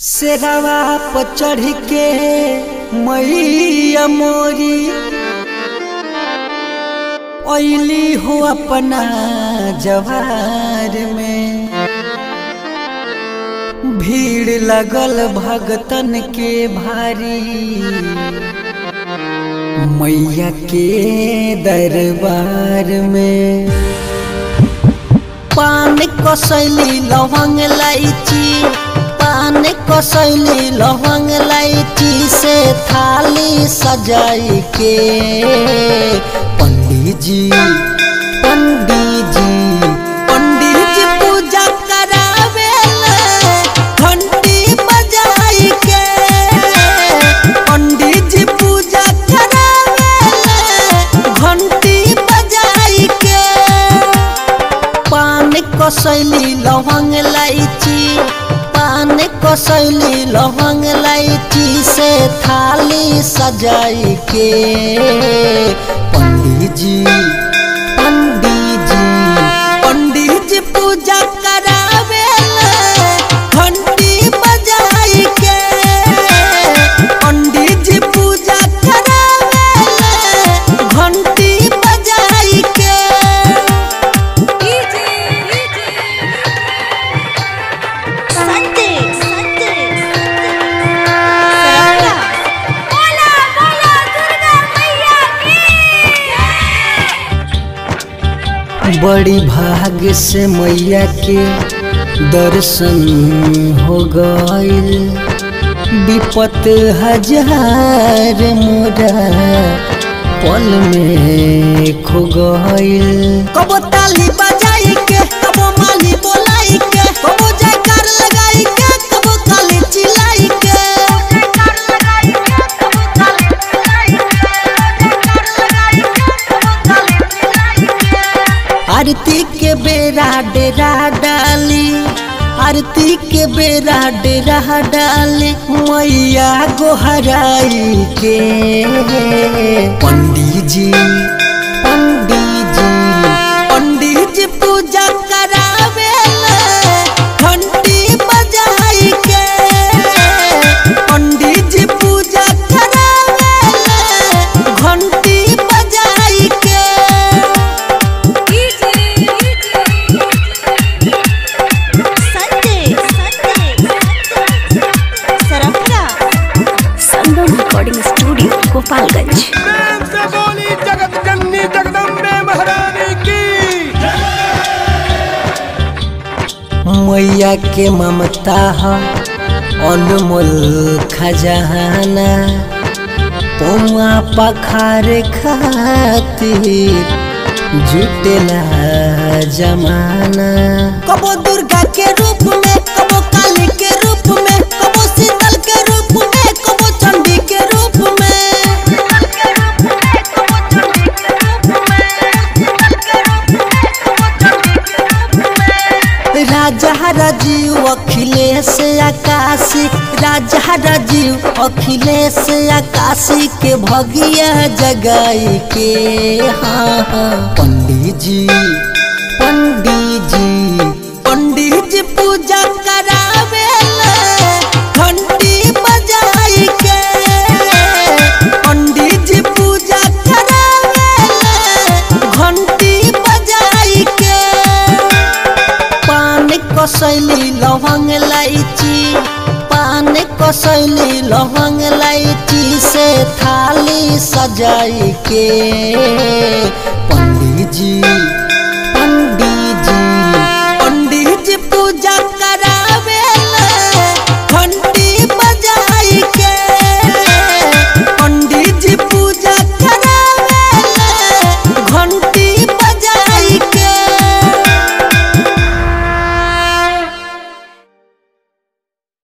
शेरवा पर चढ़ के मैया मोरी ओइली हो अपना जवार में भीड़ लगल भगतन के भारी मैया के दरबार में पान कसैली लवंग लाइची पान कसैली लवंग लाइची से थाली सजाई के पंडित जी पंडित जी पंडित जी पूजा करावेला घंटी बजाई के पंडित जी पूजा करावेला घंटी बजाई के पान कसैली लवंग लाइची पान कसैली लवंग लाइची से थाली सजाई के पंडित जी पंडित जी पंडित जी पूजा करावेला घंटी बजाई के पंडित जी पूजा करावेला घंटी बजाई के संते संते बोला बोला दुर्गा मैया की बड़ी भाग्य से मैया के दर्शन हो गईल विपत हजार मोरा पल में खो गईल कबो ताली बजाई के कबो माली बोलाई के कबो जयकार लगाई के कबो काली चिल्लाई के आरती के बेरा डेरा डाली आरती के बेरा डेरा डाली मैया गोहराई के पंडित जी पंडित जी पंडित जी पूजा करावेला घंटी बजाई के पंडित जी पूजा करावेला घंटी बजाई के संते संते सरफरा संगम रिकॉर्डिंग स्टूडियो गोपालगंज प्रेम से बोली जगत जननी जगदम्बे महारानी की मैया के ममता है अनमोल खजाना पौआ पखार खातिर जुटेला जमाना कबो दुर्गा के रूप में कबो काली के रूप में कबो शीतल के रूप में कबो चंडी के रूप में राजा राजीव अखिलेश आकाशी राजा राजीव अखिलेश आकाशी के भगिया जगाई के हाँ हाँ पंडित जी पंडित जी पंडित जी पूजा करावेला घंटी बजाई के पंडित जी पूजा करावेला घंटी बजाई के पान कसैली लवंग लाइची पान कसैली लवंग लाइची से थाली सजाई के पंडित जी